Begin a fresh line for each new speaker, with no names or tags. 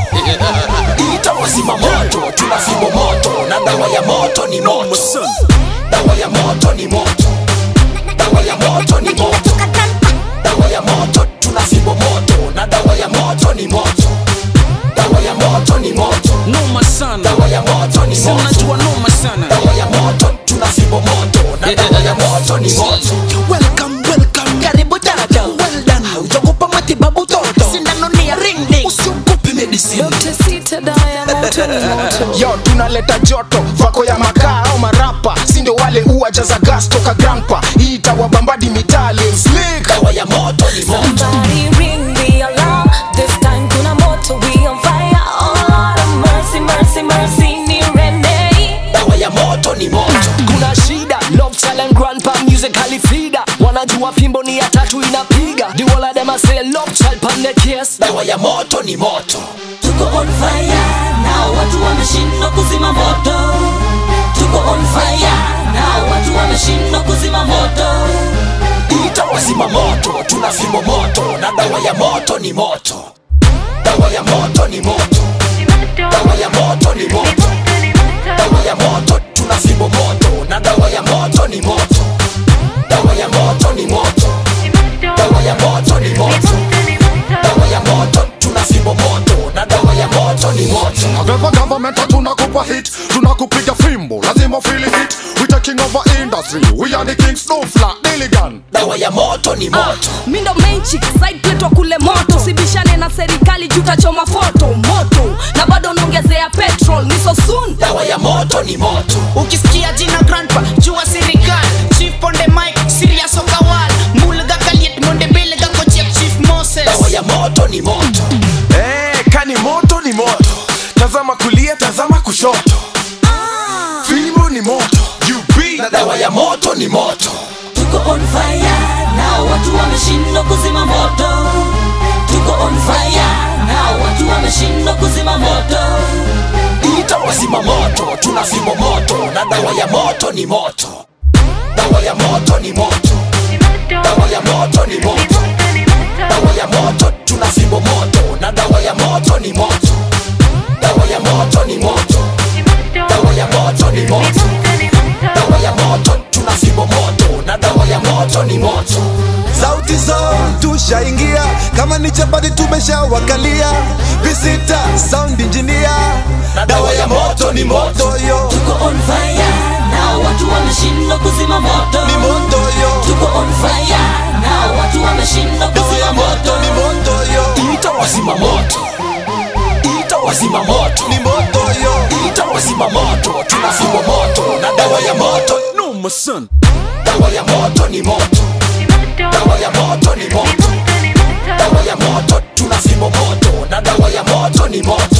ita wazima moto tuna fimbo moto na dawa ya moto ni moto dawa ya moto ni moto dawa ya moto ni moto dawa ya moto tuna fimbo moto na dawa ya moto ni moto dawa ya moto ni moto
noma sana
dawa ya moto ni
Si
moto
unajua noma sana
dawa ya moto tuna fimbo moto na dawa ya moto ni moto
Welcome, welcome.
karibu dada
Well done.
haujakupa matibabu toto sindano ni ya ring ding
Usiogope medicine.
Dr. Sita dawa ya moto ni moto
yo tunaleta joto vako ya makaa au marapa sindo wale uwajaza gas toka grampa hii itawabambadi mitali slick
dawa ya moto ni moto
Somebody ring the alarm This time kuna moto we on fire Oh Lord of mercy, mercy, mercy ni Renee
dawa ya moto ni moto
kuna shida love talent grandpa music halifida wanajua fimbo ni ya tatu inapiga the whole of them a say love child pan the case
dawa ya moto ni moto
tuko on fire na watu wameshindwa kuzima moto tuko on fire na watu wameshindwa kuzima moto
ita wazima moto tuna fimbo moto na dawa ya moto ni moto dawa ya moto ni moto dawa ya moto ni moto dawa ya moto tuna fimbo moto na dawa ya moto ni moto dawa ya moto ni moto dawa ya moto ni moto dawa ya moto tuna fimbo moto na dawa ya moto ni moto
Whatever government tunakupa hit tunakupiga fimbo lazima feel it we taking over industry we are the kings no flat Dilligan
dawa ya moto ni moto
mindo main chick side plate wa kule moto sibishane na serikali juu tachoma foto moto na bado naongezea petrol ni so soon
dawa ya moto ni moto
ukisikia jina grandpa jua sirikal chief ponde mike serious okawal mulga kaliet monde belga kochek chief moses
dawa ya moto ni moto
Eh, kani moto ni moto tazama kulia tazama kushoto fimbo ni moto UB
na dawa ya moto ni moto
tuko on fire na watu wameshindwa kuzima moto tuko on fire na watu wameshindwa kuzima moto
ita wazima moto tuna fimbo moto na dawa ya moto ni moto dawa ya moto ni moto dawa ya moto ni moto dawa ya moto tuna fimbo moto na dawa ya moto ni moto dawa ya moto ni moto dawa ya moto ni moto dawa ya moto tuna fimbo moto na dawa ya moto ni moto
sauti zone tushaingia kama ni chapati tumeshawakalia visita sound engineer
na dawa ya moto ni moto
moto yo
tuko on fire na watu wameshindwa kuzima moto
ni moto yo
tuko on fire na watu wameshindwa
dawa
kuzima
ya moto
moto
ni moto yo
ita wazima moto ita wazima moto
ni moto yo
ita wazima moto tuna fimbo moto na dawa ya moto
noma sana
dawa ya moto ni moto dawa ya moto ni moto dawa ya moto tuna fimbo moto na dawa ya moto ni moto